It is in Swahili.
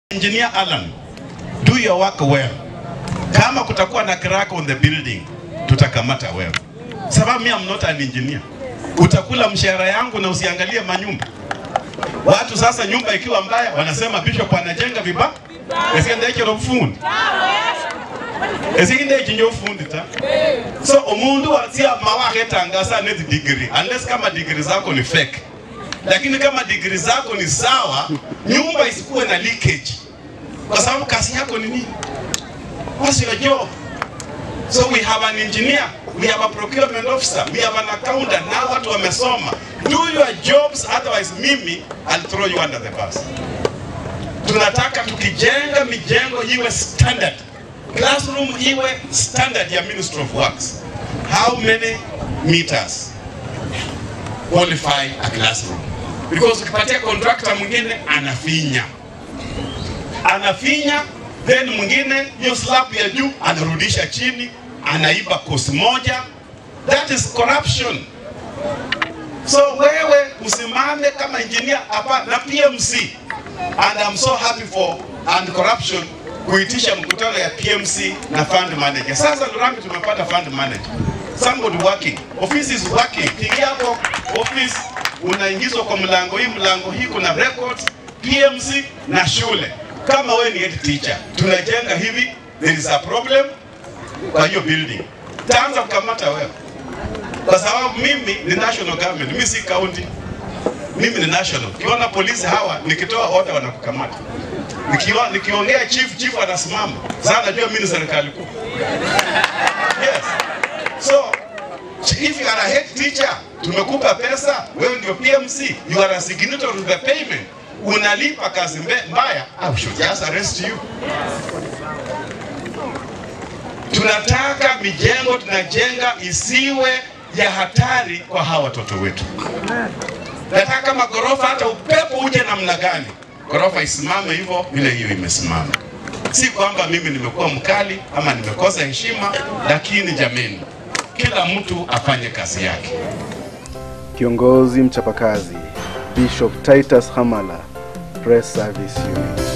Engineer Alan, do your work well. Kama kutakuwa na crack on the building, tutakamata wewe, sababu mimi am not an engineer. Utakula mshahara yangu na usiangalie manyumba. Watu sasa, nyumba ikiwa mbaya, wanasema bishop anajenga vibaya. Esikendekero bufundi esikindechinjo bufundi ta so omundu wasia mawaketangasa nezi degree unless kama degree zako ni fake lakini kama degree zako ni sawa, nyumba isikuwe na leakage, kwa sababu kazi yako ni nini? What's your job? So we have an engineer, we have a procurement officer, we have an accountant. Now watu wamesoma. Do your jobs, otherwise mimi I'll throw you under the bus. Tunataka tukijenga mijengo iwe standard, classroom iwe standard ya Ministry of Works. How many meters qualify a classroom? Because ukipatia contractor mwingine anafinya anafinya, then mwingine hiyo slab ya juu anarudisha chini, anaiba kosi moja. That is corruption. So wewe usimame kama engineer hapa na PMC, and I'm so happy for and corruption kuitisha mkutano ya PMC na fund manager. Sasa Lurambi tumepata fund manager, somebody working, office is working. Kiingia hapo office, unaingizwa kwa mlango hii, mlango hii kuna records, PMC na shule. Kama wewe ni head teacher, tunajenga hivi, there is a problem kwa hiyo building, taanza kukamata wewe, kwa sababu mimi ni national government, mimi si county, mimi ni national. Ukiona polisi hawa, nikitoa order wanakukamata nikiwa nikiongea chief chief anasimama sasa, najua mimi ni serikali kuu. Yes, so if you are a head teacher, tumekupa pesa, wewe ndio PMC, you are a signatory to the payment, unalipa kazi mbe- mbaya, I should just arrest you. Tunataka mijengo tunajenga isiwe ya hatari kwa hawa watoto wetu. Nataka kama ghorofa, hata upepo uje namna gani, ghorofa isimame hivyo vile hiyo imesimama. Si kwamba mimi nimekuwa mkali ama nimekosa heshima, lakini jameni, kila mtu afanye kazi yake. Kiongozi mchapakazi Bishop Titus Hamala, Press Service Unit.